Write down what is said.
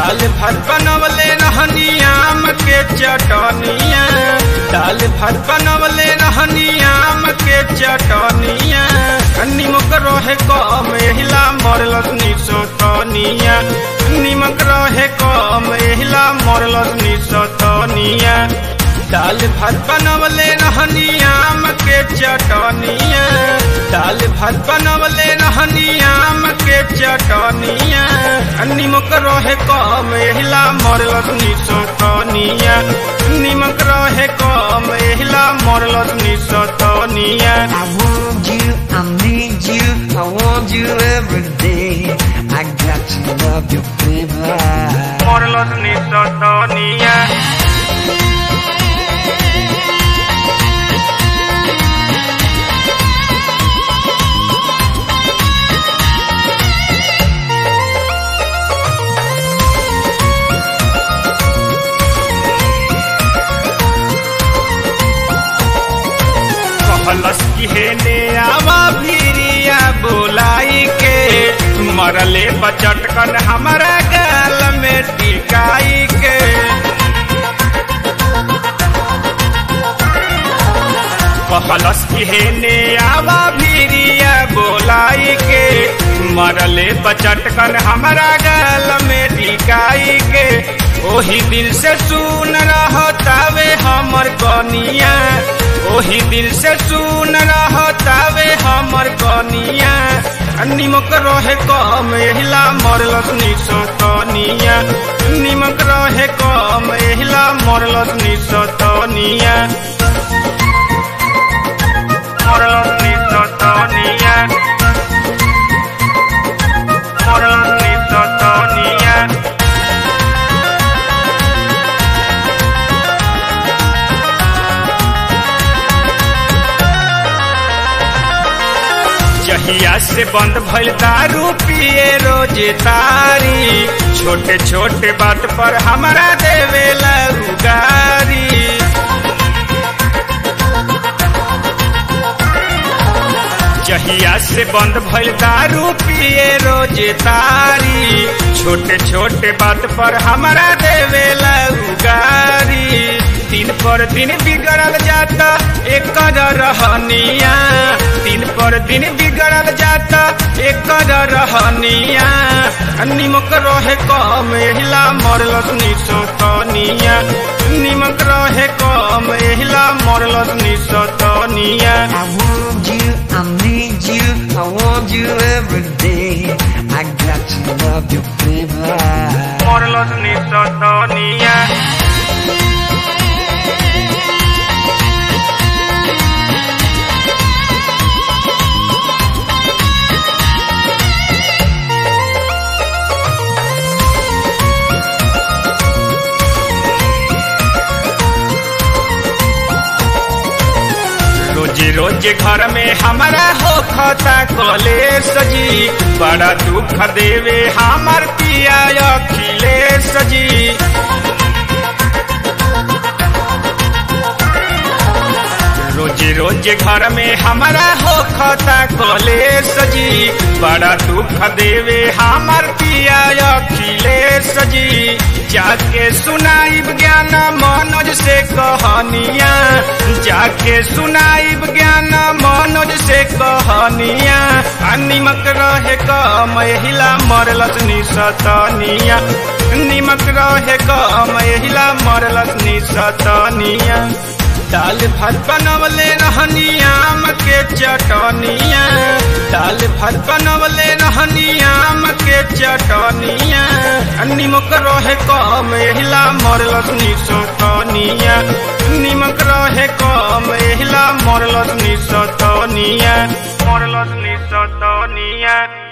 दाल भात बनवले रहनी आम के चटनिया दाल भात बनवले रहनी आम के चटनिया निमक रहे कम एहिला मरलस निसतनिया निमक रहे कम एहिला मरलस निसतनिया दाल भात बनवले रहनी आम के चटनिया दाल भात बनवले रहनी आम के चटनिया निमक रहे कम एहिला मरलस निसतनिया निमक रहे कम एहिला मरलस निसतनिया I want you, I need you, I want you every day. I got to love you, baby. मरलस निसतनिया कहलस की हेने आवा भिरिया बोलाई के मरले बचटकन हमारा गाल में टिकाई के कहलस की हेने आवा भिरिया बोलाई के मरले बचटकन हमारा गाल में टिकाई के ओही दिल से सुन रहतावे हमर कनिया ओही दिल से सुन रहतावे हमर कनिया निमक रहे कम एहिला मरलस निसतनिया निमक रहे कम एहिला मरलस निसतनिया मरलस निसतनिया मरलस निसतनिया जहिया से बंद भइल दारू पिए रोजे तारी छोटे छोटे बात पर हमारा देवेला उगारी जहिया से बंद भइल दारू पिए रोजे तारी छोटे छोटे बात पर हमारा देवेला उगारी दिन पर दिन बिगड़ल जाता एक रहनिया दिन पर दिन बिगड़ल जाता एक रहनिया निमक रहे कम एहिला मरलस निसतनिया निमक रहे कम एहिला मरलस निसतनिया I want you, I need you, I want you every day. I got to love you, baby. मरलस निसतनिया रोजे रोजे घर में हमारा हो खता कले सजी बड़ा दुख देवे हमार पिया अखिले सजी रोजे रोजे घर में हमारा हो खता कले सजी बड़ा दुख देवे हमार पिया अखिले सजी जाके सुनाइब ज्ञान मनोज से कहानिया जाके सुनाइब ज्ञान मनोज से कहानिया आ निमक रहे कम एहिला मरलस निसतनिया निमक रहे कम एहिला मरलस निसतनिया दाल भात बनवले रहनी आम के चटनिया दाल भात बनवले रहनी आम के चटनिया निमक रहे कम एहिला मरलस निसतनिया निमक रहे कम एहिला मरलस निसतनिया मरलस निसतनिया